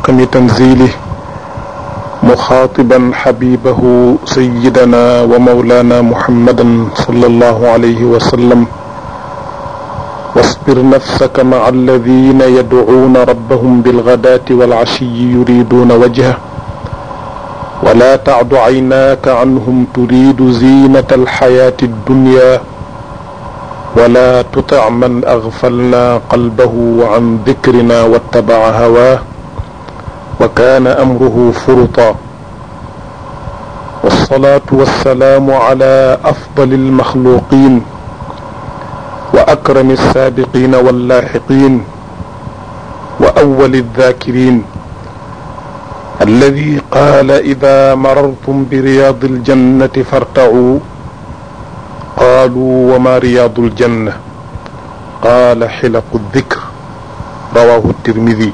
محكم تنزيله مخاطبا حبيبه سيدنا ومولانا محمدا صلى الله عليه وسلم واصبر نفسك مع الذين يدعون ربهم بالغداة والعشي يريدون وجهه ولا تعد عيناك عنهم تريد زينة الحياة الدنيا ولا تطع من أغفلنا قلبه عن ذكرنا واتبع هواه وكان أمره فرطا والصلاة والسلام على أفضل المخلوقين وأكرم السابقين واللاحقين وأول الذاكرين الذي قال إذا مررتم برياض الجنة فارتعوا قالوا وما رياض الجنة قال حلق الذكر رواه الترمذي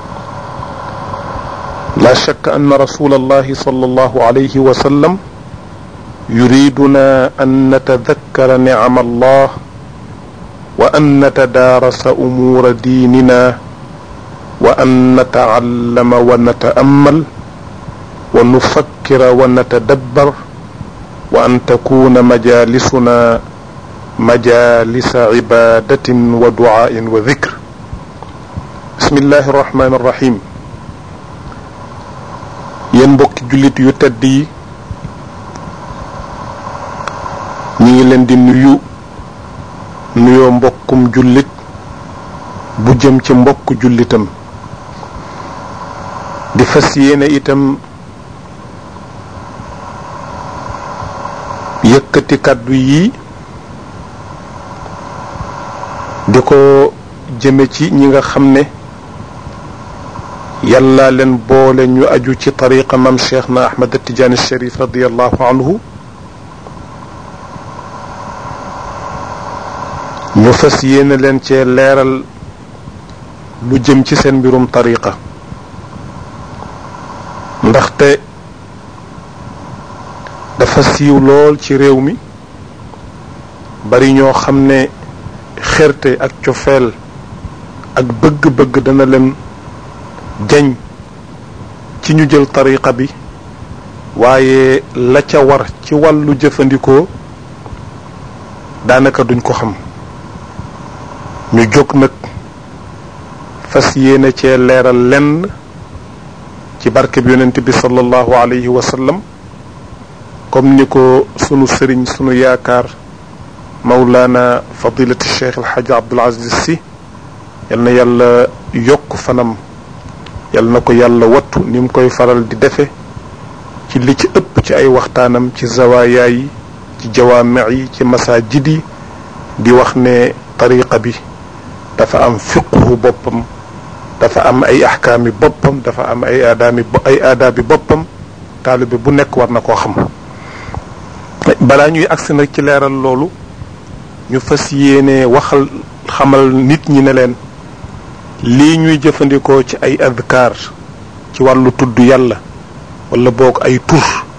لا شك أن رسول الله صلى الله عليه وسلم يريدنا أن نتذكر نعم الله وأن نتدارس أمور ديننا وأن نتعلم ونتأمل ونفكر ونتدبر وأن تكون مجالسنا مجالس عبادة ودعاء وذكر بسم الله الرحمن الرحيم yéen mbokki jullit yu tedd yi ñi ngi leen di nuyu nuyoo mbokkum jullit bu jëm ci mbokk jullitam di fas yéene itam yëkkati kàddu yi di ko jëme ci ñi nga xam ne yàlla leen boole ñu aju ci tariqa mam cheikh na ahmad tijaani sharif radiallahu anhu ñu fas yéene leen cee leeral lu jëm ci seen mbirum tariqa ndaxte dafa siiw lool ci réew mi bari ñoo xam ne xerte ak cofeel ak bëgg-bëgg dana leen jañ ci ñu jël tariqa bi waaye la ca war ci wàllu jëfandikoo daanaka duñ ko xam ñu jóg nag fas yéene cee leeral lenn ci barke bi yonent bi sallallahu alayhi wa sallam comme ni ko sunu sëriñ sunu yaakaar mawlaana fadilati cheikh alxaaji abdul aziz si yal na yàlla yokk fanam yal na ko yàlla wattu ni mu koy faral di defe ci li ci ëpp ci ay waxtaanam ci zawaaya yi ci jawaame yi ci masaajid yi di wax ne tariqa bi dafa am fiqhu boppam dafa am ay axkaami boppam dafa am ay aadaami ay aadaabi boppam taalibe bu nekk war na koo xam balaa ñuy agsi nag ci leeral loolu ñu fas yéene waxal xamal nit ñi ne leen lii ñuy jëfandikoo ci ay adkaar ci wàllu tudd yàlla wala boog ay tur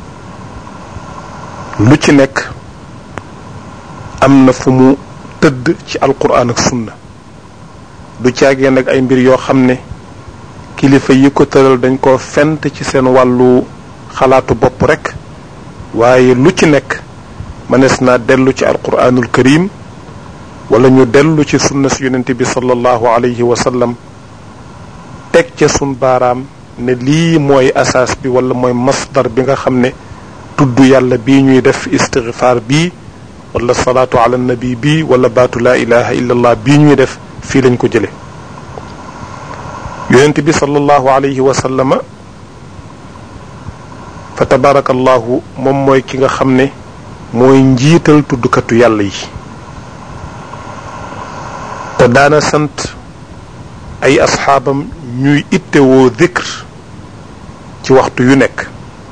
lu ci nekk am na fu mu tëdd ci alquran ak sunna du caagee nag ay mbir yoo xam ne kilifa yi ko tëral dañ ko fent ci seen wàllu xalaatu bopp rekk waaye lu ci nekk mënees naa dellu ci alquranul karim wala ñu dellu ci sunna si yonente bi sallallahu alayhi wa sallam teg ca sun baaraam ne lii mooy asaas bi wala mooy masdar bi nga xam ne tudd yàlla bii ñuy def istigfaar bii wala salaatu ala nabi bii wala baatu laa ilaha illa allah bii ñuy def fii lañ ko jële yonente bi sallallahu alayhi wa sallama fa tabarakallahu moom mooy ki nga xam ne mooy njiital tuddkatu yàlla yi te daana sant ay asxaabam ñuy ittewoo dikr ci waxtu yu nekk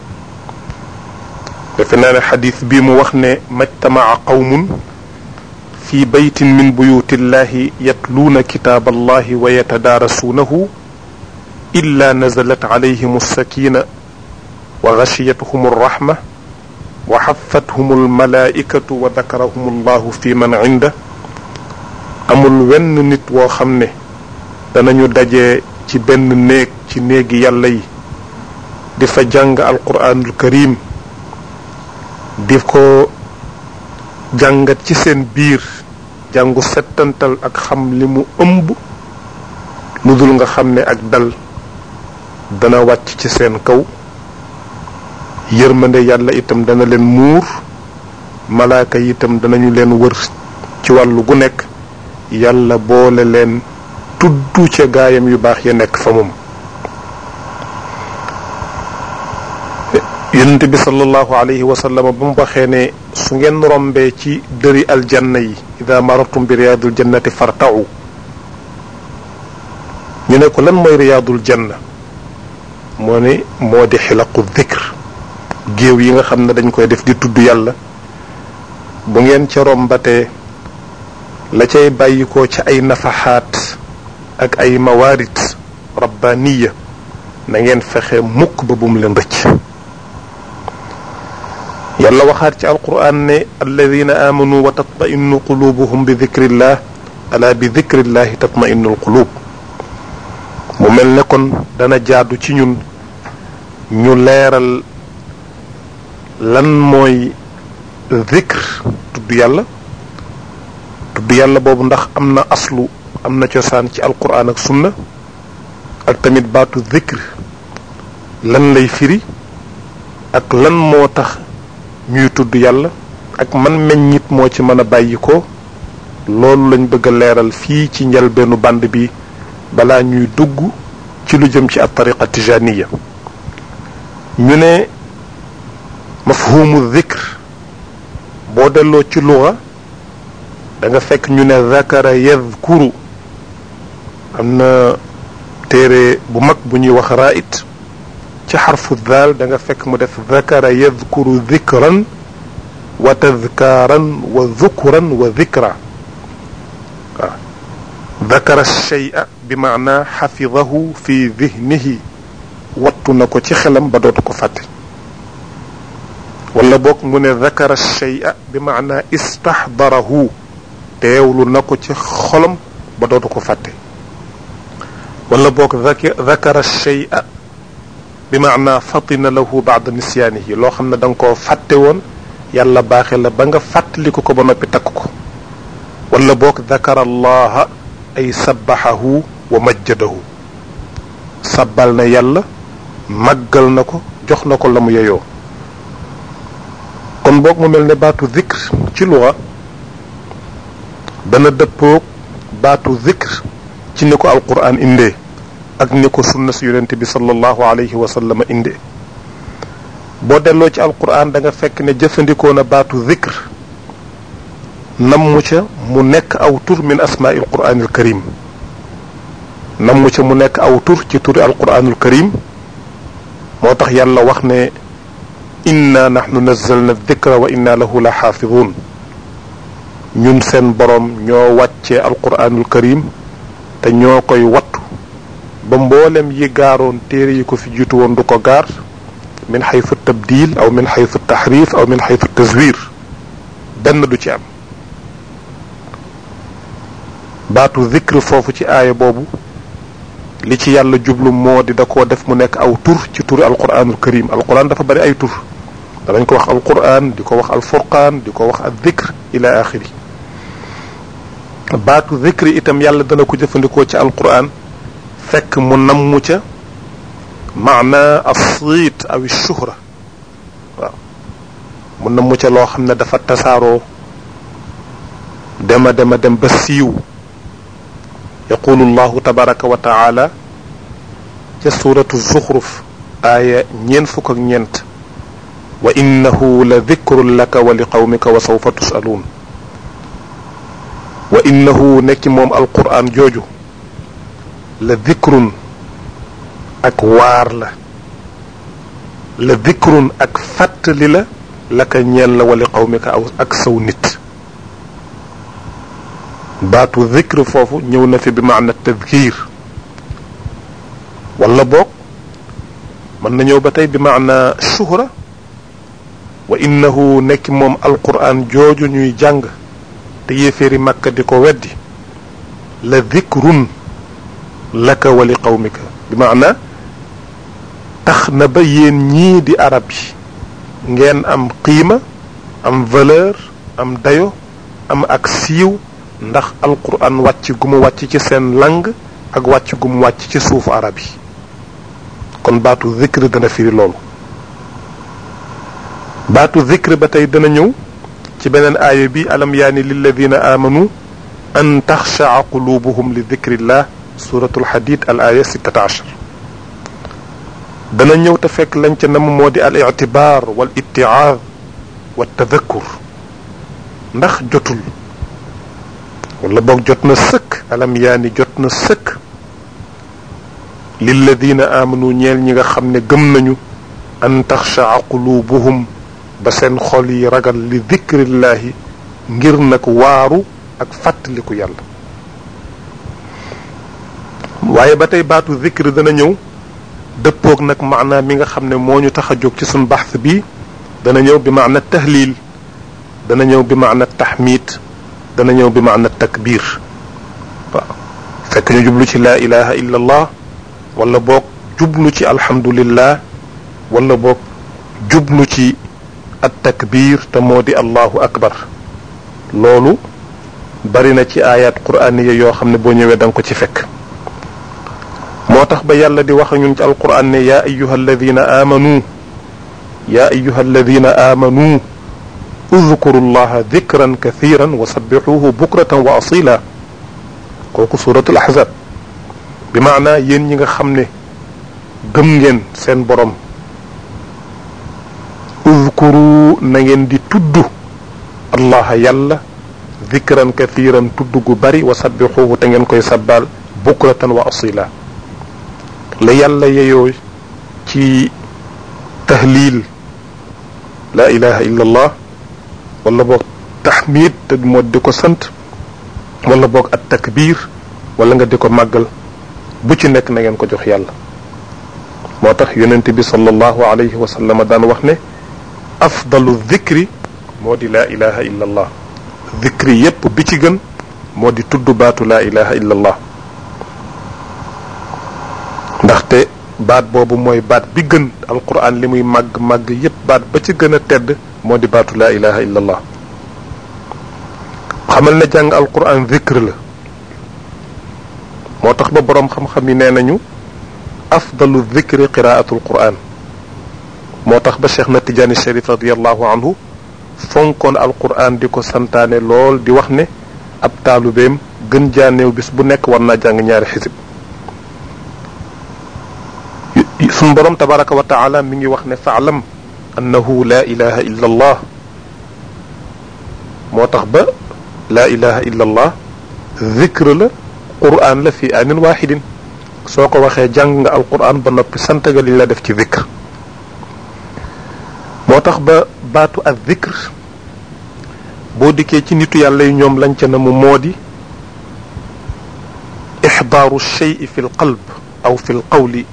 defe naa ne xadis bii mu wax ne majtamaa qawmun fi baytin min buyutillahi yatluuna kitaab allahi wa yatadaarasuunahu illa nazalat alayhim alsakina wa gashiyatuhum alrahma wa xafathum almalaikatu wa dakarahum allahu fi man inda amul wenn nit woo xam ne danañu daje ci benn néeg ci néegi yàlla yi di fa jàng alquranul karim di ko jàngat ci seen biir jàngu settantal ak xam li mu ëmb lu dul nga xam ne ak dal dana wàcc ci seen kaw yërmande yàlla itam dana leen muur malaaka yi itam danañu leen wër ci wàllu gu nekk yàlla boole leen tudd ca gaayam yu baax ya nekk fa moom yonent bi sallallahu alayhi wa sallam ba mu waxee ne su ngeen rombee ci dëri aljanna yi ida marartum bi riyaadul jannati fartau ñu ne ko lan mooy riyaadul janna moo ne moo di xilaqu dhikr géew yi nga xam ne dañ koy def di tudd yàlla bu ngeen ca rombatee la cay bàyyikoo ci ay nafaxaat ak ay mawaarit rabbaniya na ngeen fexe mukk ba bum leen rëcc yàlla waxaat ci alquran ne alladina amanu wa tatmainu qulubuhum bi dikrillah ala bi dikrillahi tatmainu alqulub mu mel ne kon dana jaadu ci ñun ñu leeral lan mooy zikr tudd yàlla tudd yàlla boobu ndax am na aslu am na cosaan ci alquran ak sunna ak tamit baatu zikr lan lay firi ak lan moo tax ñuy tudd yàlla ak man meññit moo ci mën a bàyyi ko loolu lañ bëgg a leeral fii ci njëlbeenu band bi balaa ñuy dugg ci lu jëm ci at tariqa tijaniya ñu ne mafhumu zikr boo delloo ci luga da nga fekk ñu ne zakara yadkuru am na téere bu mag bu ñuy wax raait ci xarfu daal da nga fekk mu def zakara yadkuru zikran wa tadkaaran wa zukran wa zikra waaw zakara shay'a bi maana xafidahu fi dihnihi wattu na ko ci xelam ba dootu ko fàtte wala boog mu ne zakara shay'a bi maana istaxdarahu teewlu na ko ci xolam ba dootu ko fàtte wala boog zakara shay'a bi maana fatina lahu baada nisyaanihi loo xam ne da nga koo fàtte woon yàlla baaxe la ba nga fàttaliku ko ba noppi takk ko wala boog zakara allaha ay sabbaxahu wa majjadahu sabbal na yàlla màggal na ko jox na ko la mu yeyoo kon boog mu mel ne baatu zikr ci luga dana dëppoog baatu zikr ci ni ko alquran indee ak ni ko sunna si yonente bi sallallahu alayhi wa sallam indee boo delloo ci alquran da nga fekk ne jëfandikoo na baatu zikr nammu ca mu nekk aw tur min asmaai alquranil karim nammu ca mu nekk aw tur ci turi alquranul karim moo tax yàlla wax ne inna nahnu nazzalna dikra wa inna lahu la xaafidun ñun seen boroom ñoo wàccee alquranul karim te ñoo koy wattu ba mboolem yi gaaroon téere yi ko fi jiitu woon du ko gaar min xaytu tabdil aw min xaytu taxrif aw min xaytu tazwir benn du ci am baatu zikr foofu ci aaya boobu li ci yàlla jublu moo di da koo def mu nekk aw tur ci turi alquranul karim alquran dafa bari ay tur danañ ko wax alquran di ko wax alfurqaan di ko wax al zikr ila axiri baatu zikr itam yàlla dana ko jëfandikoo ci alquran fekk mu nammu ca maana asiit aw shuhra waaw mu nammu ca loo xam ne dafa tasaaroo dema dema dem ba siiw yaqulu llahu tabaraka wa taala ca suratu zuxruf aaya ñeen fukk ak ñeent wa innahu la dikrun laka wa li qawmika wa sawfa tusaluun wa innahu nekki moom alquran jooju la dikrun ak waar la la dikrun ak fàttali la laka ñeel la wa li qawmika aw ak saw nit baatu zikr foofu ñëw na fi bi maana tadkir wala boog mën na ñëw ba tey bi maana shuhra wa innahu nekk moom alquran jooju ñuy jàng te yéeféeri màkka di ko weddi la zikrun laka wa li qawmika bi maana tax na ba yéen ñii di arab yi ngeen am qiima am valeur am dayo am ak siiw ndax alquran wàcc gu mu wàcc ci seen lang ak wàcc gu mu wàcc ci suufu arab yi kon baatu zikr dana firi loolu baatu zikr ba tey dana ñëw ci beneen aaya bi alam yaani lilladina amanu an taxshaa qulubuhum li dikrillah suratul hadid al aya 16 dana ñëw te fekk lañ ca nam moo di al itibaar wal ittiaad wa tadakkur ndax jotul wala boog jot na sëkk alam yaani jot na sëkk lilladina amanu ñeel ñi nga xam ne gëm nañu an taxshaa qulubuhum ba seen xol yi ragal li dikrillahi ngir nag waaru ak fàttaliku yàlla waaye ba tey baatu zikr dana ñëw dëppoog nag maanaa mi nga xam ne moo ñu tax a jóg ci suñ baxs bi dana ñëw bi maana tahlil dana ñëw bi maana taxmid dana ñëw bi maana takbir waaw fekk ñu jublu ci laa ilaha illa allah wala boog jublu ci alhamdulillah wala boog jublu ci at takbir te moo di allahu akbar loolu bari na ci ayat qur'aniya yoo xam ne boo ñëwee da nga ko ci fekk moo tax ba yàlla di wax ñun ci alquran ne yaa ayuha alladina amanu yaa ayuha alladina amanu udkuru llaha dikran kathiran wa sabbixuhu bukratan wa asila kooku suratul ahzab bi maanaa yéen ñi nga xam ne gëm ngeen seen borom udkuru na ngeen di tudd allaha yàlla dikran kathiran tudd gu bari wa sabbixuhu te ngeen koy sabbaal bukratan wa asila la yàlla yeyoo ci tahlil la ilaha illa allah wala boog taxmid te moo di ko sant wala boog at takbir wala nga di ko màggal bu ci nekk na ngeen ko jox yàlla moo tax yonent bi sallallahu alayhi wa sallam daan wax ne afdalu dhikri moo di laa ilaha illa allah dhikri yépp bi ci gën moo di tudd baatu laa ilaha illa allah ndaxte baat boobu mooy baat bi gën alquran li muy màgg màgg yépp baat ba ci gën a tedd moo di baatu laa ilaha illa allah xamal ne jàng alquran dhikr la moo tax ba boroom xam-xam yi nee nañu afdalu dhikri qiraatu alquran moo tax ba cheikh na tijaani sharif radiallahu anhu fonkoon alquran di ko santaane lool di wax ne ab taalubeem gën jaaneew bis bu nekk war naa jàng ñaari xisib suñ borom tabaraka wa taala mi ngi wax ne faalam annahu la ilaha illa allah moo tax ba la ilaha illa allah dhikr la quran la fi anin waxidin soo ko waxee jàng nga alquran ba noppi sant nga liñ la def ci dhikr moo tax ba baatu ak dhikr boo dikkee ci nitu yàlla yi ñoom lañ ca na mu moo di ixdaaru shey fi l qalb aw fi l qawli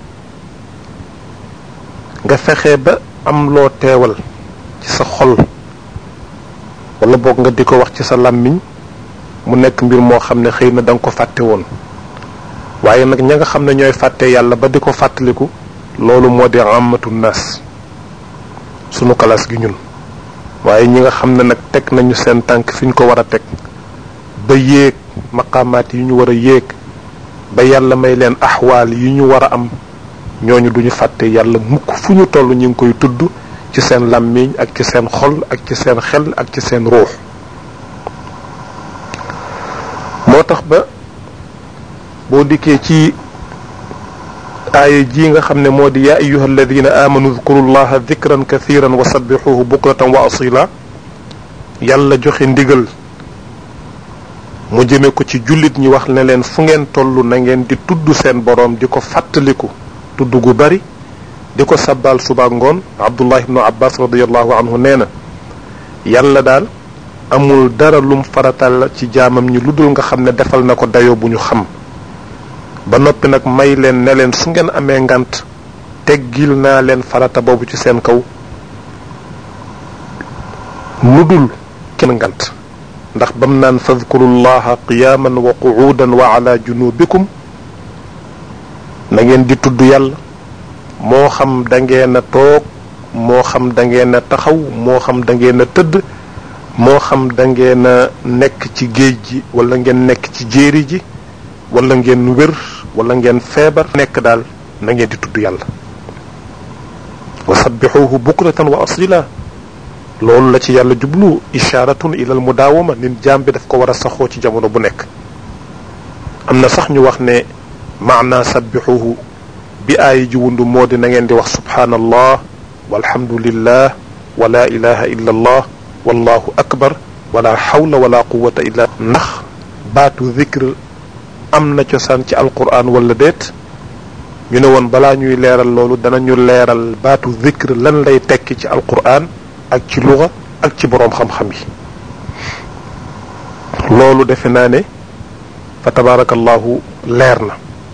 nga fexe ba am loo teewal ci sa xol wala boog nga di ko wax ci sa làmmiñ mu nekk mbir moo xam ne xëy na da nga ko fàtte woon waaye nag ña nga xam ne ñooy fàtte yàlla ba di ko fàttaliku loolu moo di amatu naas sunu kalaas gi ñun waaye ñi nga xam ne nag teg nañu seen tànk fi ñu ko war a teg ba yéeg maqaamaat yi ñu war a yéeg ba yàlla may leen axwaal yi ñu war a am ñooñu duñu fàtte yàlla mukk fu ñu toll ñu ngi koy tudd ci seen làmmiñ ak ci seen xol ak ci seen xel ak ci seen ruux moo tax ba boo dikkee ci aaya ji nga xam ne moo di yaa ayuha alladina amanu dhkuru llaha dhikran kathiran wa sabbixuhu bukratan wa asila yàlla joxe ndigal mu jëme ko ci jullit ñi wax ne leen fu ngeen toll na ngeen di tudd seen boroom di ko fàttaliku tudd gu bari di ko sabbaal suba ngoon abdullah ibnu abbas radiallahu anhu nee na yàlla daal amul dara lum faratal ci jaamam ñi lu dul nga xam ne defal na ko dayoo bu ñu xam ba noppi nag may leen ne leen su ngeen amee ngant teggil naa leen farata boobu ci seen kaw lu dul kenn ngant ndax bam naan fadkuru llaha qiyaman wa qu'udan wa ala junubikum na ngeen di tudd yàlla moo xam da ngeen a toog moo xam da ngeen a taxaw moo xam da ngeen a tëdd moo xam da ngeen a nekk ci géej gi wala ngeen nekk ci jéeri ji wala ngeen wér wala ngeen feebar nekk daal na ngeen di tudd yàlla wa sabbixuuhu bukratan wa asila loolu la ci yàlla jublu isharatun ila al mudaawama nit jaam bi daf ko war a saxoo ci jamono bu nekk am na sax ñu wax ne maana sabbixuuhu bi aay ji wundu moo di na ngeen di wax subhaanallah walhamdulillah wa la ilaha illa allah wallahu akbar wala xawla wala quwata illa ndax baatu zikr am na cosaan ci alquran wala déet ñu ne woon balaa ñuy leeral loolu danañu leeral baatu zikr lan lay tekki ci alquran ak ci luga ak ci boroom xam-xam yi loolu defe naa ne fa tabarakallahu leer na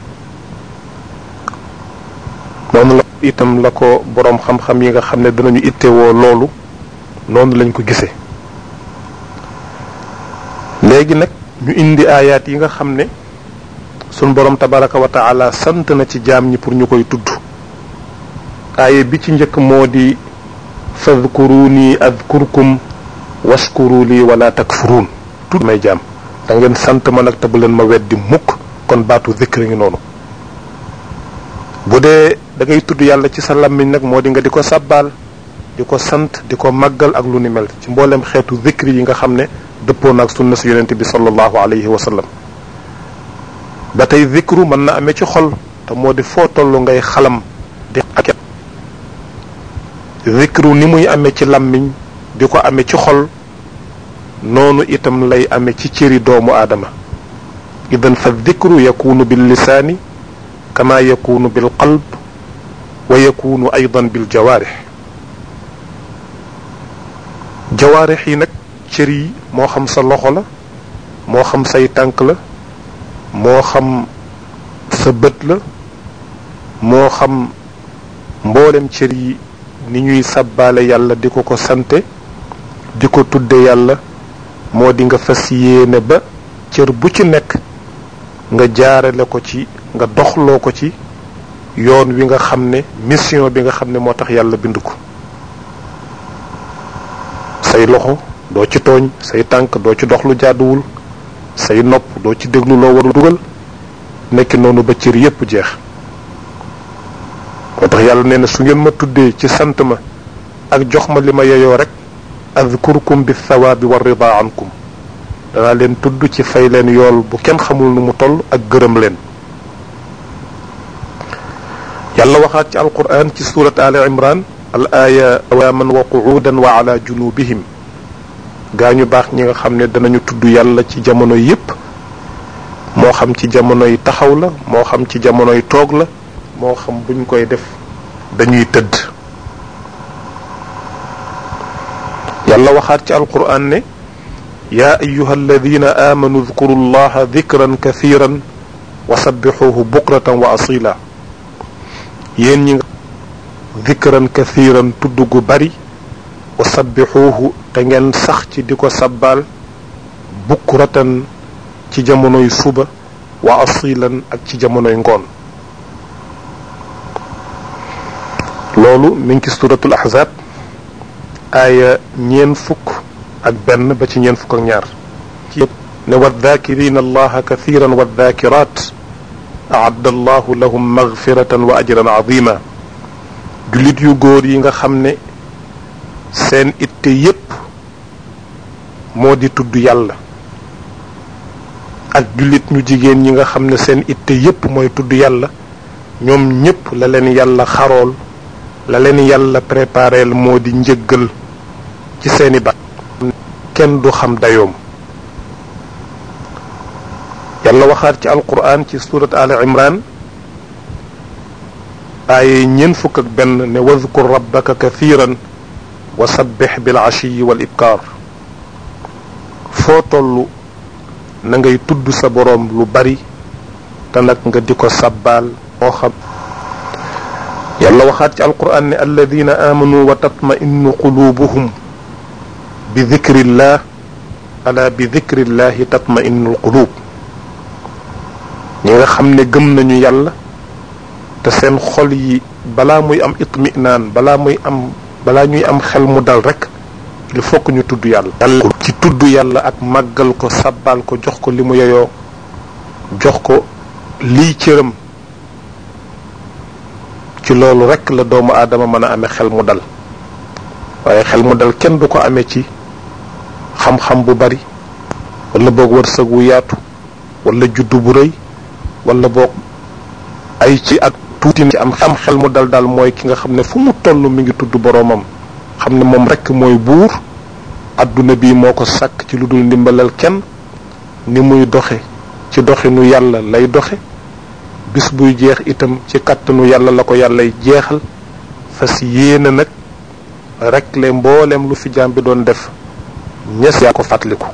noonu la itam la ko boroom xam-xam yi nga xam ne danañu ittewoo loolu noonu lañ ko gisee léegi nag ñu indi aayaat yi nga xam ne sun boroom tabaraka wa taala sant na ci jaam ñi pour ñu koy tudd aaye bi ci njëkk moo di fadkuruni adkurkum washkuru lii wala takfuruun tudd may jaam da ngeen sant ma nag te bu leen ma weddi mukk kon baatu zikr ngi noonu bu dee da ngay tudd yàlla ci sa làmmiñ nag moo di nga di ko sàbbaal di ko sant di ko màggal ak lu ni mel ci mboolem xeetu zikri yi nga xam ne dëppoo naag sunna si yonente bi sallallahu alayhi wa sallam ba tey zikru mën na amee ci xol te moo di foo toll ngay xalam di ak zikru ni muy amee ci làmmiñ di ko amee ci xol noonu itam lay amee ci cëri doomu aadama idan fa zikru yakunu bil lisaani kama yakunu bil qalb wa yakunu aydan bil jawaarix jawaarix yi nag cër yi moo xam sa loxo la moo xam say tànk la moo xam sa bët la moo xam mboolem cër yi ni ñuy sàbbaale yàlla di ko ko sante di ko tudde yàlla moo di nga fas yéene ba cër bu ci nekk nga jaarale ko ci nga doxloo ko ci yoon wi nga xam ne mission bi nga xam ne moo tax yàlla bind ko say loxo doo ci tooñ say tànk doo ci dox lu jàdduwul say nopp doo ci déglu loo warul dugal nekki noonu ba cër yépp jeex moo tax yàlla nee na su ngeen ma tuddee ci sant ma ak jox ma li ma yeyoo rek adkurkum bi thawaabi wa rida ankum danaa leen tudd ci fay leen yool bu kenn xamul nu mu toll ak gërëm leen yàlla waxaat ci alquran ci surat ali imran al aaya awaaman wa quudan wa ala junubihim gaa ñu baax ñi nga xam ne danañu tudd yàlla ci jamono yépp moo xam ci jamonoy taxaw la moo xam ci jamonoy toog la moo xam buñ koy def dañuy tëdd yàlla waxaat ci alquran ne yaa ayuha alladina aamanu dkuru llaha dikran kathiran wa sabbixuuhu bukratan wa asila yéen ñi nga dikran kathiran tudd gu bari wa sabbixuuhu te ngeen sax ci di ko sabbaal bukratan ci jamonoy suba wa asilan ak ci jamonoy ngoon loolu mi ngi ci suratul ahzab aaya ñeen fukk ak benn ba ci ñeen fukk ak ñaar ci ne waddaakirina allaha kathiran waddaakirat aadda allahu lahum magfiratan wa ajran azima jullit yu góor yi nga xam ne seen itte yépp moo di tudd yàlla ak jullit ñu jigéen ñi nga xam ne seen itte yépp mooy tudd yàlla ñoom ñépp la leen yàlla xarool la leen yàlla prépareel moo di njëggal ci seeni bat kenn du xam dayoom yàlla waxaat ci alquran ci surat al imran aaye ñeen fukk ak benn ne wadkur rabbaka kathiran wa sabbix bil ashiyi wal ibkaar foo toll na ngay tudd sa boroom lu bari te nag nga di ko sabbaal moo xam yàlla waxaat ci alquran ne alladina amanu wa tatma'innu qulubuhum bi dikrillah ala bi dikrillahi tatma'innu alqulub ñi nga xam ne gëm nañu yàlla te seen xol yi balaa muy am itminaan balaa muy am balaa ñuy am xel mu dal rek il faut que ñu tudd yàlla yàlla ci tudd yàlla ak màggal ko sabbal ko jox ko li mu yeyoo jox ko lii cëram ci loolu rek la doomu aadama mën a amee xel mu dal waaye xel mu dal kenn du ko amee ci xam-xam bu bari wala boog wërsëg wu yaatu wala juddu bu rëy wala boog ay ci ak tuuti ci am am xel mu dal daal mooy ki nga xam ne fu mu toll mi ngi tudd boroomam xam ne moom rekk mooy buur adduna bi moo ko sàkk ci lu dul ndimbalal kenn ni muy doxe ci doxinu yàlla lay doxe bis buy jeex itam ci kàttanu yàlla la ko yàllay jeexal fas yéene nag rek le mboolem lu fi jaam bi doon def ñes yaa ko fàttaliku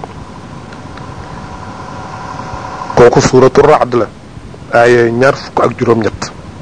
kooku suuratu raad la aaya ñaar fukk ak juróom-ñett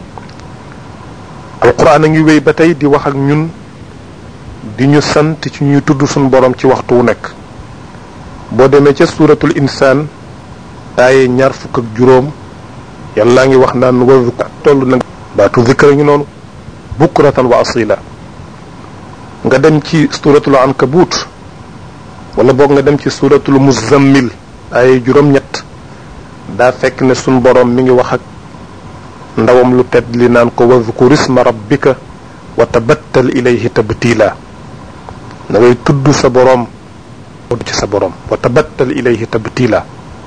alquran a ngi wéy ba tey di wax ak ñun di ñu sant ci ñuy tudd suñu borom ci waxtu wu nekk boo demee ca suuratul insaan aaya ñaar fukk ak juróom yàllaa ngi wax naan wa toll na baatu zikra ñu noonu bukratan wa asila nga dem ci suuratul ankabut wala boog nga dem ci suuratul muzammil aaya juróom-ñett daa fekk ne suñ borom mi ngi wax ak ndawam lu tedd li naan ko wadkur isma rabbika wa tabattal ilayhi tabtila da ngay tudd sa borom tudd ci sa borom wa tabattal ilayhi tabtila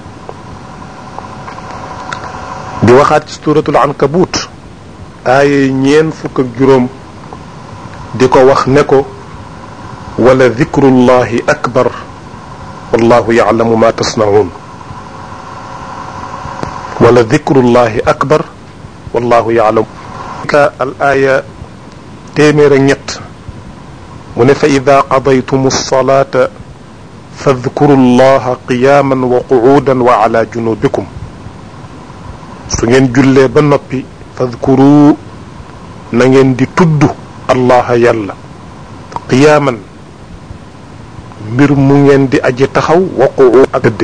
di waxaat ci suratul ankabut aaya ñeen fukk ak juróom di ko wax ne ko wala dikrullahi akbar wallahu yalamu ma tasnaun wala dikrullahi akbar wallahu yaalam ka al aaya téeméer ak ñett mu ne fa ida qadaytum alsalata fadkuru llaha qiyaman wa quudan wa ala junubikum su ngeen jullee ba noppi fadkuru na ngeen di tudd allaha yàlla qiyaaman mbir mu ngeen di aji taxaw wa quud ak dëdde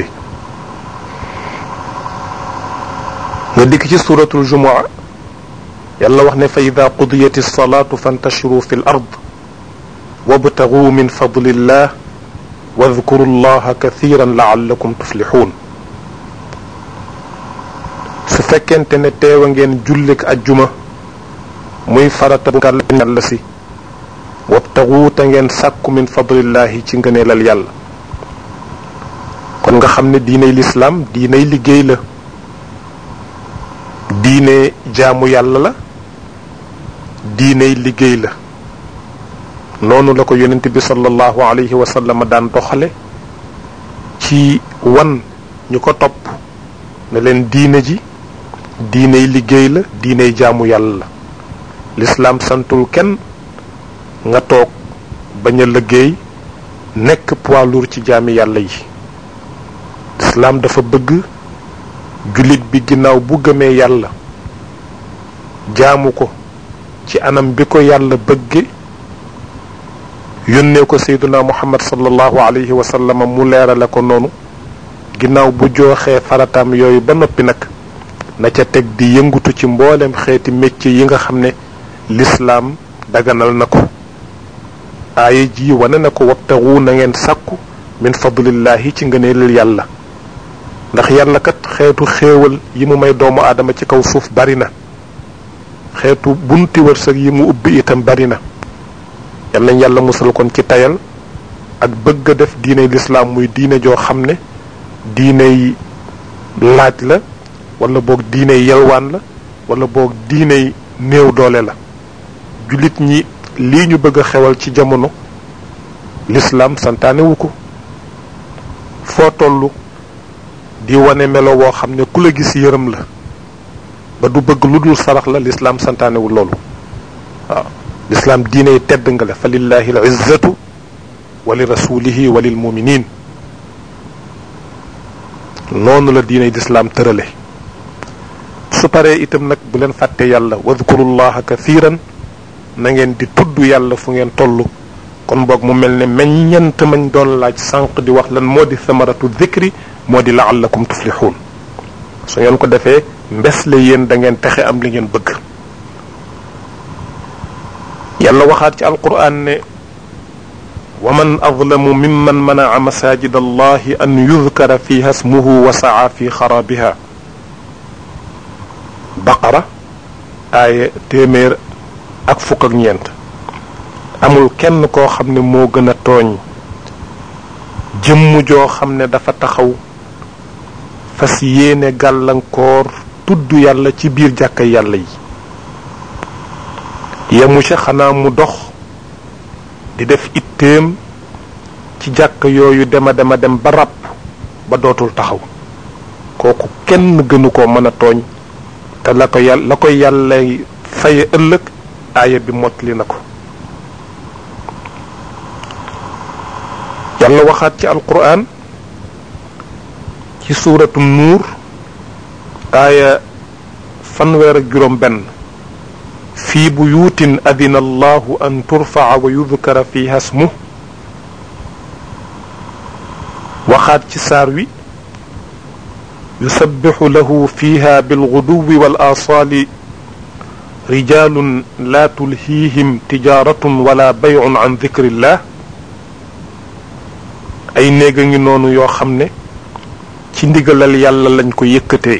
nga dikk ci suratul jumua yàlla wax ne fa ida qudiyat alsalatu fantashiru fi l ard wabtagu min fadlillah wadkuru llaha kathiran laallakum tuflixuun su fekkente ne teewa ngeen jullik ajjuma muy farata bu yàlla si wabtagu te ngeen sàkku min fadlillahi ci ngëneelal yàlla kon nga xam ne diiney lislaam diiney liggéey la diine jaamu yàlla la diiney liggéey la noonu la ko yonent bi sallallahu alayhi wa sallam daan doxale ci wan ñu ko topp ne leen diine ji diiney liggéey la diiney jaamu yàlla la lislaam santul kenn nga toog bañ a liggéey nekk poids lourd ci jaami yàlla yi lislaam dafa bëgg jullit bi ginnaaw bu gëmee yàlla jaamu ko ci anam bi ko yàlla bëgge yónnee ko sayduna muhammad sallallahu alayhi wa sallam mu leerale ko noonu ginnaaw bu jooxee farataam yooyu ba noppi nag na ca teg di yëngutu ci mboolem xeeti métier yi nga xam ne lislaam daganal na ko aaya ji wane na ko wabtaxu na ngeen sàkku min fadlillahi ci ngëneelal yàlla ndax yàlla kat xeetu xéewal yi mu may doomu aadama ci kaw suuf bari na xeetu bunti wërsëg yi mu ubbi itam bari na yal nañ yàlla musal kon ci tayal ak bëgg a def diiney lislaam muy diine joo xam ne diiney laaj la wala boog diiney yelwaan la wala boog diiney néew doole la jullit ñi lii ñu bëgg a xewal ci jamono lislaam santaane wu ko foo tollu di wane melo woo xam ne ku la gis yërëm la ba du bëgg lu dul sarax la lislaam santaanewul loolu waaw lislaam diiney tedd nga la fa lillahi al izzatu wa li rasulihi wa lil muminin noonu la diiney lislaam tërale su paree itam nag bu leen fàtte yàlla wadkurullaha kathiran na ngeen di tudd yàlla fu ngeen toll kon boog mu mel ne meññent mañ doon laaj sànq di wax lan moo di samaratu dhikri moo di laallakum tuflixuun su ngeen ko defee mbes la yéen da ngeen texe am li ngeen bëgg yàlla waxaat ci alquran ne wa man adlamu mimman manaca masajid allahi an yudkara fiha smuhu wa saa fi xarabiha baqara aaya téeméer ak fukk ak ñeent amul kenn koo xam ne moo gën a tooñ jëmm joo xam ne dafa taxaw fas yéene gàllankoor tudd yàlla ci biir jàkka yàlla yi yemu ca xanaa mu dox di def itteem ci jàkka yooyu dema dema dem ba ràpp ba dootul taxaw kooku kenn gënu ko mën a tooñ te la ko yàlla la koy yàlla faye ëllëg aaya bi mottali na ko yàlla waxaat ci alquran ci suuratu nuur aaya fanweer ak juróom benn fii buyuutin adina allahu an turfaca wa yudkara fiha smuh waxaat ci saar wi yusabbixu lahu fiha bilguduwi wal aasaali rijaalun laa tulhiihim tijaaratun wala baycun an dikrillah ay néeg a ngi noonu yoo xam ne ci ndigalal yàlla lañ ko yëkkatee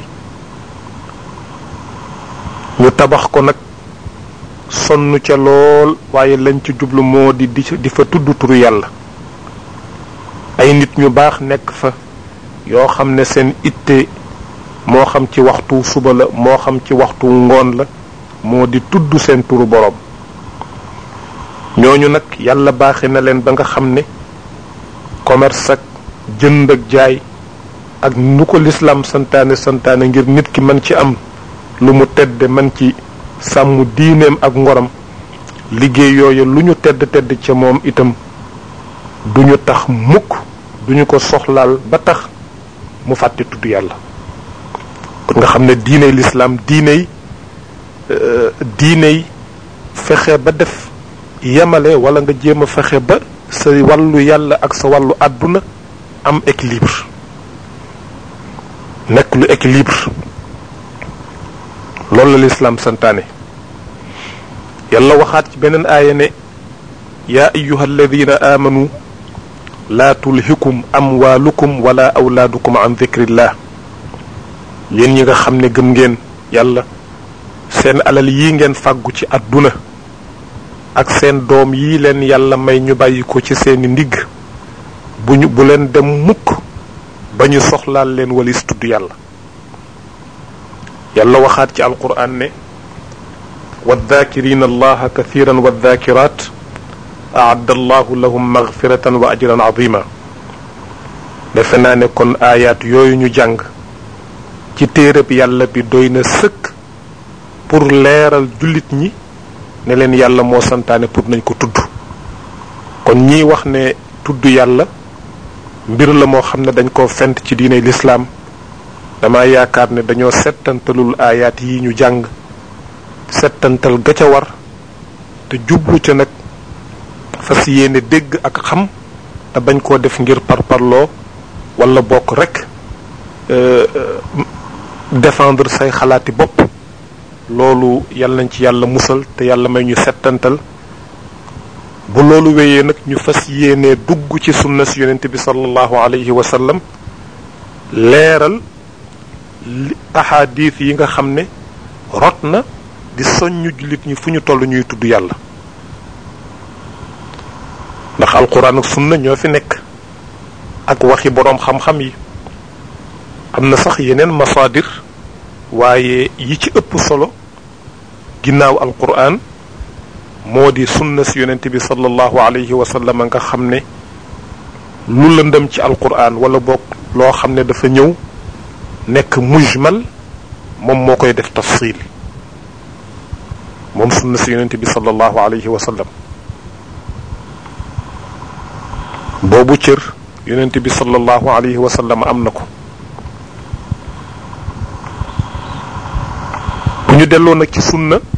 ñu tabax ko nag sonn ca lool waaye lañ ci jublu moo di di fa tudd turu yàlla ay nit ñu baax nekk fa yoo xam ne seen itte moo xam ci waxtu suba la moo xam ci waxtu ngoon la moo di tudd seen turu boroom ñooñu nag yàlla baaxe na leen ba nga xam ne commerce ak jënd ak jaay ak nu ko lislaam santaane santaane ngir nit ki mën ci am lu mu tedde mën ci sàmm diineem ak ngoram liggéey yooyu lu ñu tedd tedd ca moom itam duñu tax mukk duñu ko soxlaal ba tax mu fàtte tudd yàlla kon nga xam ne diiney lislaam diiney diiney fexe ba def yemale wala nga jéem a fexe ba sa wàllu yàlla ak sa wàllu àdduna am équilibre nekk lu équilibre loolu la lislaam santaane yàlla waxaat ci beneen aaya ne yaa ayuha alladina aamanu laa tulhikum amwaalukum wala awlaadukum an dikrillah yéen ñi nga xam ne gëm ngeen yàlla seen alal yi ngeen fàggu ci àdduna ak seen doom yi leen yàlla may ñu bàyyi ko ci seeni ndigg bu ñu bu leen dem mukk ba ñu soxlaal leen walis tudd yàlla yàlla waxaat ci alquran ne waddaakirina allaha kathiran waddaakirat aadda allahu lahum magfiratan wa ajran azima defe naa ne kon aayaat yooyu ñu jàng ci téereb yàlla bi doy na sëkk pour leeral jullit ñi ne leen yàlla moo santaane pour nañ ko tudd kon ñiy wax ne tudd yàlla mbir la moo xam ne dañ koo fent ci diine lislaam dama yaakaar ne dañoo settantalul aayaat yi ñu jàng settantal ga ca war te jublu ca nag fas yéene dégg ak xam te bañ koo def ngir parparloo wala bokk rek défendre say xalaati bopp loolu yàlla nañ ci yàlla musal te yàlla may ñu settantal bu loolu wéyee nag ñu fas yéene dugg ci sunna si yonent bi sallallahu alayhi wa sallam leeral ahadith yi nga xam ne rot na di soññu jullit ñi fu ñu toll ñuy tudd yàlla ndax alquran ak sunna ñoo fi nekk ak waxi boroom xam-xam yi am na sax yeneen masaadir waaye yi ci ëpp solo ginnaaw alquran moo di sunna si yonent bi sallallahu alayhi wa sallam nga xam ne lu lëndëm ci alquran wala boog loo xam ne dafa ñëw nekk mujmal moom moo koy def tafsil moom sunna si yonent bi sallallahu alayhi wa sallam boobu cër yonent bi sallallahu alayhi wa sallam am na ko bu ñu delloo nag ci sunna